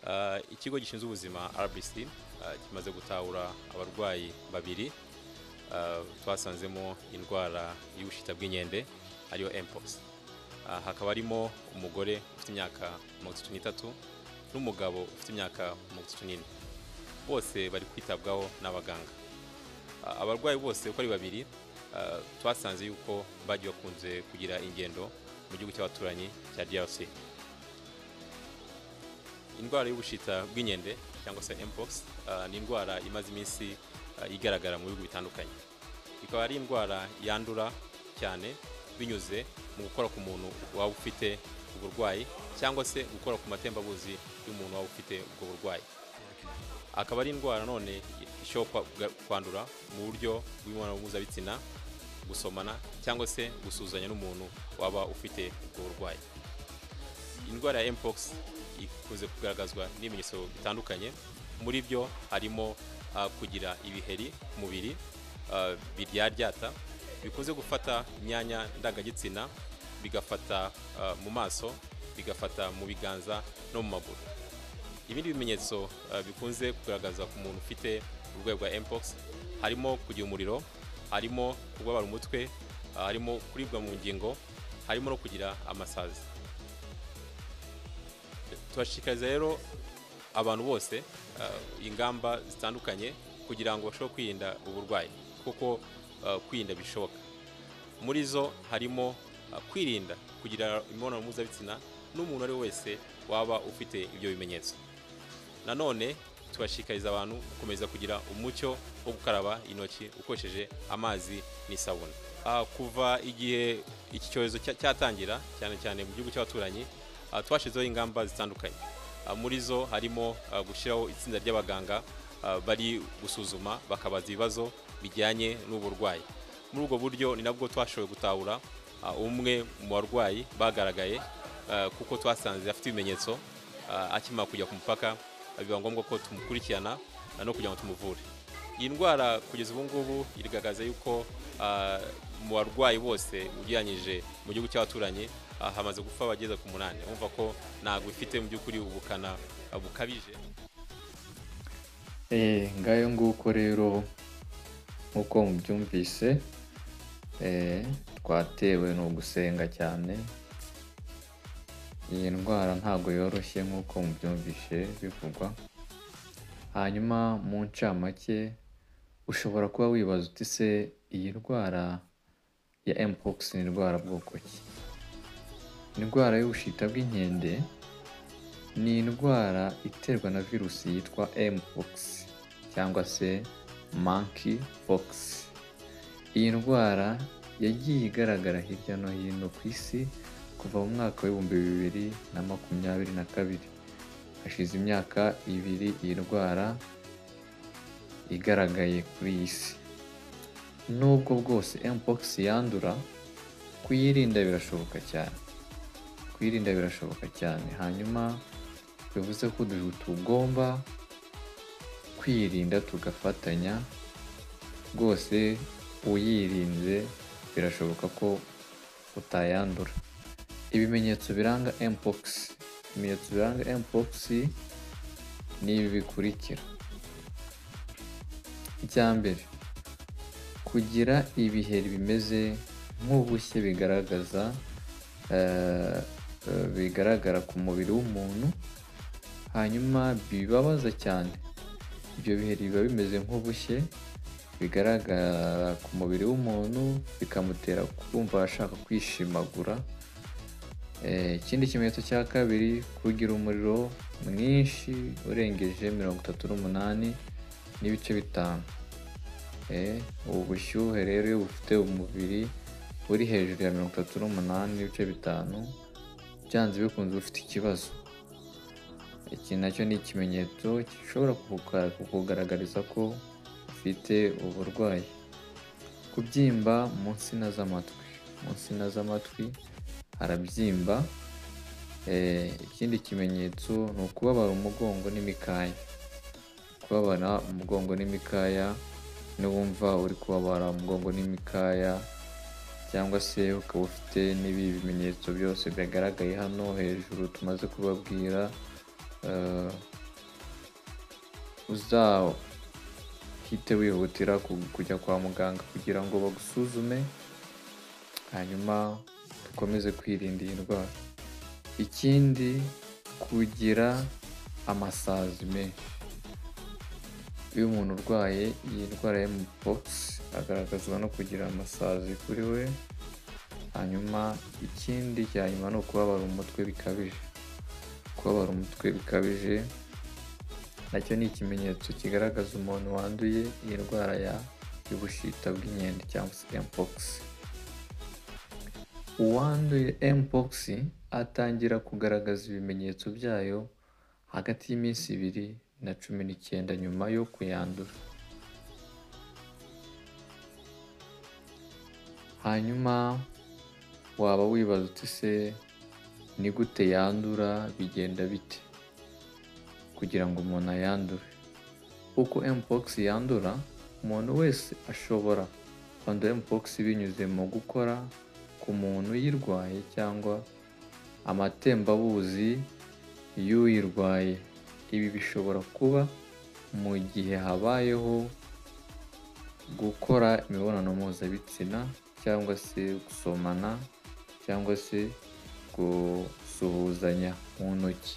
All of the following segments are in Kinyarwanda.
Uh, ikigo gishinzwe ubuzima RBC uh, kimaze gutahura abarwayi babiri uh, twasanzemo indwara y'ubushita bw'inkende ariyo mpox uh, hakaba harimo umugore ufite imyaka mirongo itatu n'itatu n'umugabo ufite imyaka mirongo itatu n'ine bose bari kwitabwaho n'abaganga uh, abarwayi bose uko ari babiri uh, twasanze yuko bagiye bakunze kugira ingendo mu gihugu cy'abaturanyi cya DRC indwara y'ubushita bw'inkende cyangwa se mpox uh, ni indwara imaze iminsi uh, igaragara mu bihugu bitandukanye ikaba ari indwara yandura cyane binyuze mu gukora ku muntu waba ufite uburwayi cyangwa se gukora ku matembabuzi y'umuntu waba ufite ubwo burwayi akaba ari indwara none ishobora kwandura mu buryo bw'imibonano mpuzabitsina gusomana cyangwa se gusuhuzanya n'umuntu waba ufite ubwo burwayi indwara ya mpox ikunze kugaragazwa n'ibimenyetso bitandukanye muri byo harimo uh, kugira ibiheri ku mubiri uh, biryaryata bikunze gufata imyanya ndangagitsina bigafata uh, mu maso bigafata mu biganza no mu maguru ibindi bimenyetso uh, bikunze kugaragaza ku muntu ufite uburwayi bwa mpox harimo kugira umuriro harimo kubabara umutwe uh, harimo kuribwa mu ngingo harimo no kugira amasazi turashishikariza rero abantu bose ingamba zitandukanye kugira ngo bashobore kwirinda uburwayi kuko kwirinda bishoboka muri zo harimo kwirinda kugira imibonano mpuzabitsina n'umuntu uwo ari we wese waba ufite ibyo bimenyetso nanone tubashishikariza abantu gukomeza kugira umucyo wo gukaraba intoki ukoresheje amazi n'isabune kuva igihe iki cyorezo cyatangira cyane cyane mu gihugu cy'abaturanyi twashyizeho ingamba zitandukanye muri zo harimo gushyiraho itsinda ry'abaganga bari gusuzuma bakabaza ibibazo bijyanye n'uburwayi muri ubwo buryo ni nabwo twashoboye gutahura umwe mu barwayi bagaragaye kuko twasanze afite ibimenyetso akimara kujya ku mupaka biba ngombwa ko tumukurikirana no kugira ngo tumuvure iyi ndwara kugeza ubu ngubu irigaragaza yuko mu barwayi bose ugereranyije mu gihugu cy'abaturanyi hamaze gupfa abageze ku munani wumva ko ntabwo ifite mu by'ukuri ubukana bukabije ngayo nguko rero nk'uko mubyumvise twatewe ni ugusenga cyane iyi ndwara ntabwo yoroshye nk'uko mubyumvise bivugwa hanyuma mu ncamake ushobora kuba wibaza uti se iyi ndwara ya mpox ni indwara bwoko ki indwara y'ubushita bw'inkende ni indwara iterwa na virusi yitwa mpox cyangwa se monkey fox iyi ndwara yagiye igaragara hirya no hino ku isi kuva mu mwaka w'ibihumbi bibiri na makumyabiri na kabiri hashize imyaka ibiri iyi ndwara igaragaye kuri iyi si nubwo bwose mpox yandura kuyirinda birashoboka cyane kwirinda birashoboka cyane hanyuma bivuze ko tugomba kwirinda tugafatanya rwose uyirinze birashoboka ko utayandura ibimenyetso biranga mpox ibimenyetso biranga mpox ni ibi bikurikira icya mbere kugira ibiheri bimeze nk'ubushye bigaragaza bigaragara ku mubiri w'umuntu hanyuma bibabaza cyane ibyo biheri biba bimeze nk'ubushye bigaragara ku mubiri w'umuntu bikamutera kumva ashaka kwishimagura ikindi kimenyetso cya kabiri kugira umuriro mwinshi urengeje mirongo itatu n'umunani n'ibice bitanu ubu bushyuhe rero iyo bufite umubiri uri hejuru ya mirongo itatu n'umunani n'ibice bitanu byanze bikunze ufite ikibazo iki nacyo ni ikimenyetso gishobora kukugaragariza ko ufite uburwayi kubyimba mu nsina z'amatwi mu nsina z'amatwi harabyimba ikindi kimenyetso ni ukubabara umugongo n'imikaya kubabara umugongo n'imikaya n'uwumva uri kubabara umugongo n'imikaya cyangwa se ukaba ufite n'ibi bimenyetso byose byagaragaye hano hejuru tumaze kubabwira uzahite wihutira ku- kujya kwa muganga kugira ngo bagusuzume hanyuma dukomeze kwirinda iyi ndwara ikindi kugira amasazi menshi iyo umuntu urwaye iyi ndwara ya mpox agaragazwa no kugira amasazi kuri we hanyuma ikindi cya nyuma ni ukubabara umutwe bikabije kubabara umutwe bikabije nacyo ni ikimenyetso kigaragaza umuntu wanduye iyi ndwara ya y'ubushita bw'inkende cyangwa se mpox uwanduye mpox atangira kugaragaza ibimenyetso byayo hagati y'iminsi ibiri na cumi n'icyenda nyuma yo kuyandura hanyuma waba wibaza uti se ni gute yandura bigenda bite kugira ngo umuntu ayandure uko mpox yandura umuntu wese ashobora kwandura mpox binyuze mu gukora ku muntu uyirwaye cyangwa amatembabuzi y'uyirwaye ibi bishobora kuba mu gihe habayeho gukora imibonano mpuzabitsina cyangwa se gusomana cyangwa se gusuhuzanya mu ntoki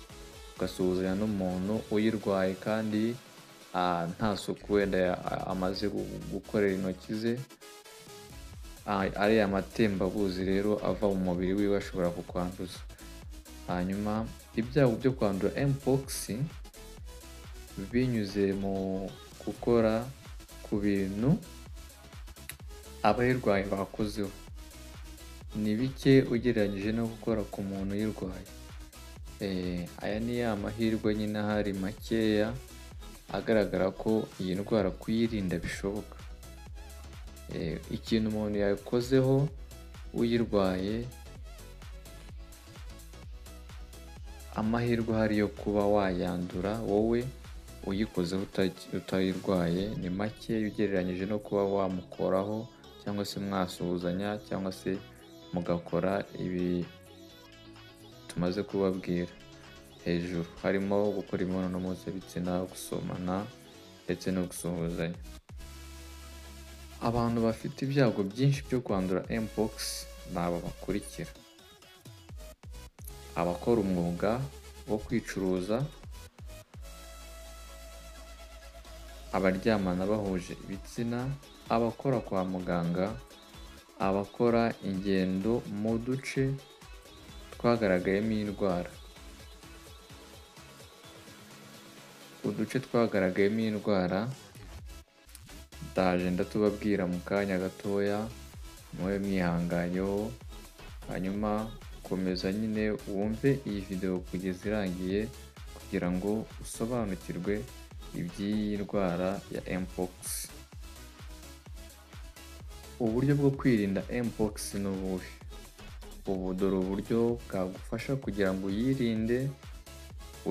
ugasuhuzanya n'umuntu uyirwaye kandi ah, nta suku wenda ya- a- amaze gu- gukorera intoki ze Ah, ariya matembabuzi rero ava mu mubiri wiwe ashobora kukwanduza hanyuma ibyago byo kwandura mpox binyuze mu gukora ku bintu abayirwaye bakozeho ni bike ugereranyije no gukora ku muntu uyirwaye Eh, aya ni ya mahirwe nyine ahari makeya agaragara ko iyi ndwara kuyirinda bishoboka Eh, ikintu umuntu yakozeho uyirwaye amahirwe ahari yo kuba wayandura wowe uyikozeho uta- utayirwaye ni make ugereranyije no kuba wamukoraho cyangwa se mwasuhuzanya cyangwa se mugakora ibi tumaze kubabwira hejuru harimo gukora imibonano mpuzabitsina gusomana ndetse no gusuhuzanya abantu bafite ibyago byinshi byo kwandura mpox ni aba bakurikira abakora umwuga wo kwicuruza abaryamana bahuje ibitsina abakora kwa muganga abakora ingendo mu duce twagaragayemo iyi ndwara uduce twagaragayemo iyi ndwara ndaje ndatubabwira mu kanya gatoya mube mwihanganyeho hanyuma komeza nyine wumve iyi videwo kugeza irangiye kugira ngo usobanukirwe iby'iyi ndwara ya mpox uburyo bwo kwirinda mpox ni ubuhe ubu dore uburyo bwagufasha kugira ngo uyirinde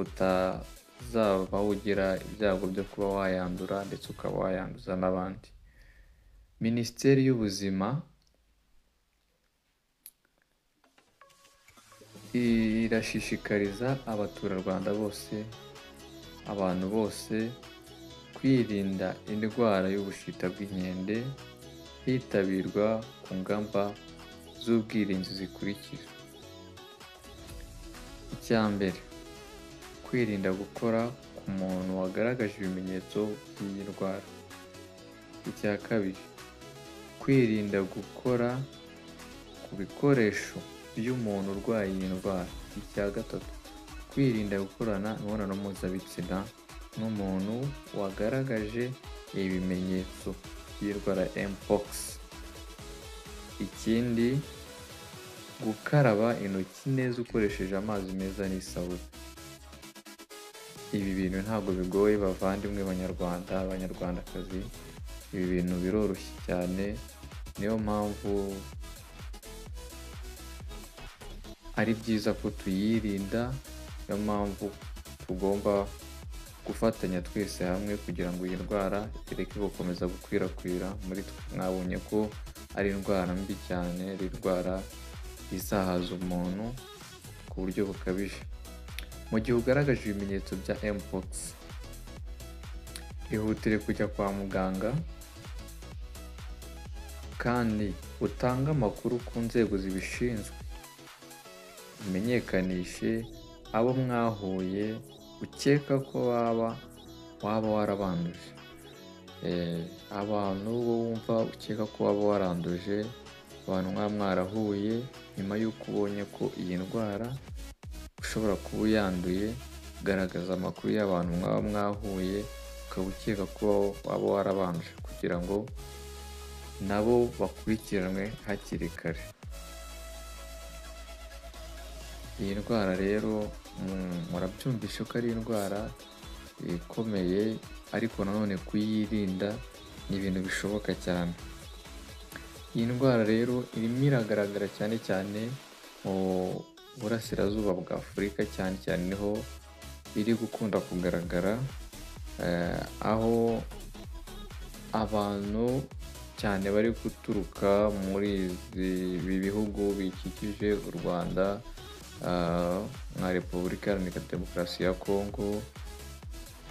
utazaba ugira ibyago byo kuba wayandura ndetse ukaba wayanduza n'abandi minisiteri y'ubuzima irashishikariza abaturarwanda bose abantu bose kwirinda indwara y'ubushita bw'inkende hitabirwa ku ngamba z'ubwirinzi zikurikira icya mbere kwirinda gukora ku muntu wagaragaje ibimenyetso by'iyi ndwara icya kabiri kwirinda gukora ku bikoresho by'umuntu urwaye iyi ndwara icya gatatu kwirinda gukorana imibonano mpuzabitsina n'umuntu wagaragaje ibimenyetso by'indwara ya mpox ikindi gukaraba intoki neza ukoresheje amazi meza n'isabune ibi bintu ntabwo bigoye bavandimwe banyarwanda abanyarwandakazi ibi bintu biroroshye cyane niyo mpamvu ari byiza ko tuyirinda niyo mpamvu tugomba gufatanya twese hamwe kugira ngo iyi ndwara ireke gukomeza gukwirakwira muri twe mwabonye ko ari indwara mbi cyane ari indwara izahaza umuntu ku buryo bukabije mu gihe ugaragaje ibimenyetso bya mpox ihutire kujya kwa muganga kandi utange amakuru ku nzego zibishinzwe umenyekanishe abo mwahuye ukeka ko waba waba warabanduje Eh, abantu bo wumva ukeka ko waba waranduje abantu mwaba mwarahuye nyuma y'uko ubonye ko iyi ndwara ushobora kuba uyanduye garagaza amakuru y'abantu mwaba mwahuye ukaba ukeka ko waba warabanje kugira ngo nabo bakurikiranwe hakiri kare iyi ndwara rero mu- murabyumvishe ko ari indwara ikomeye ariko nanone kuyirinda ni ibintu bishoboka cyane iyi ndwara rero irimo iragaragara cyane cyane mu burasirazuba bwa afurika cyane cyane niho iri gukunda kugaragara eh, aho abantu cyane bari guturuka muri izi- ibi bihugu bikikije u rwanda ah, nka repubulika iharanira demokarasi ya kongo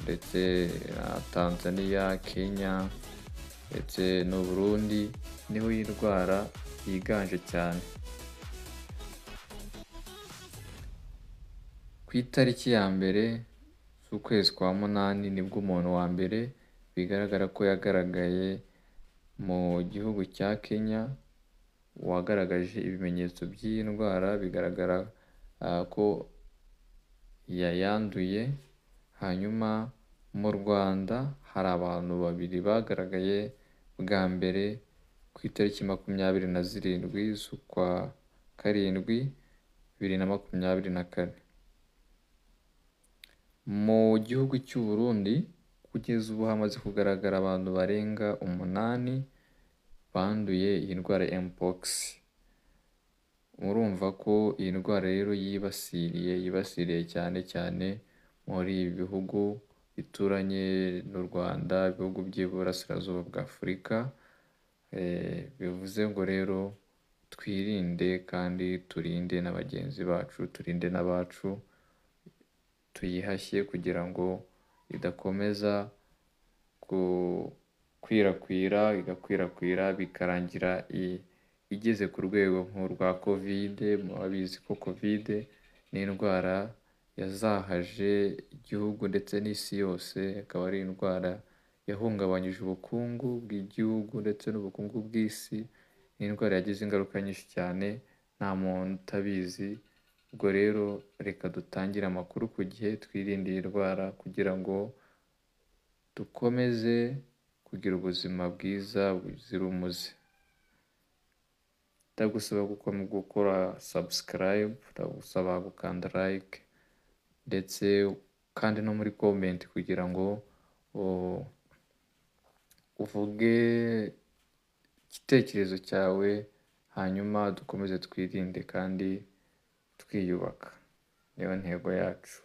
ndetse na tanzania kenya ndetse n'u burundi niho iyi ndwara yiganje cyane ku itariki ya mbere z'ukwezi kwa munani nibwo umuntu wa mbere bigaragara ko yagaragaye mu gihugu cya kenya wagaragaje ibimenyetso by'iyi ndwara bigaragara ah, ko yayanduye hanyuma mu rwanda hari abantu babiri bagaragaye bwa mbere ku itariki makumyabiri na zirindwi z'ukwa karindwi bibiri na makumyabiri na kane mu gihugu cy'u Burundi kugeza ubu hamaze kugaragara abantu barenga umunani banduye iyi ndwara ya mpox murumva ko iyi ndwara rero yibasiriye yibasiriye cyane cyane muri ibi bihugu bituranye n'u Rwanda ibihugu by'iburasirazuba bwa Afurika Eh, bivuze ngo rero twirinde kandi turinde na bagenzi bacu turinde n'abacu tuyihashye kugira ngo idakomeza gukwirakwira igakwirakwira bikarangira i- igeze ku rwego nk'urwa kovide murabizi ko kovide ni indwara yazahaje igihugu ndetse n'isi yose akaba ari indwara yahungabanyije ubukungu bw'igihugu ndetse n'ubukungu bw'isi ni indwara yagize ingaruka nyinshi cyane nta muntu utabizi ubwo rero reka dutangire amakuru ku gihe twirinde iyi ndwara kugira ngo dukomeze kugira ubuzima bwiza buzira umuze ndagusaba gukomeza gukora subscribe ndagusaba gukanda like ndetse kandi no muri comment kugira ngo u- uvuge igitekerezo cyawe hanyuma dukomeze twirinde kandi twiyubaka niyo ntego yacu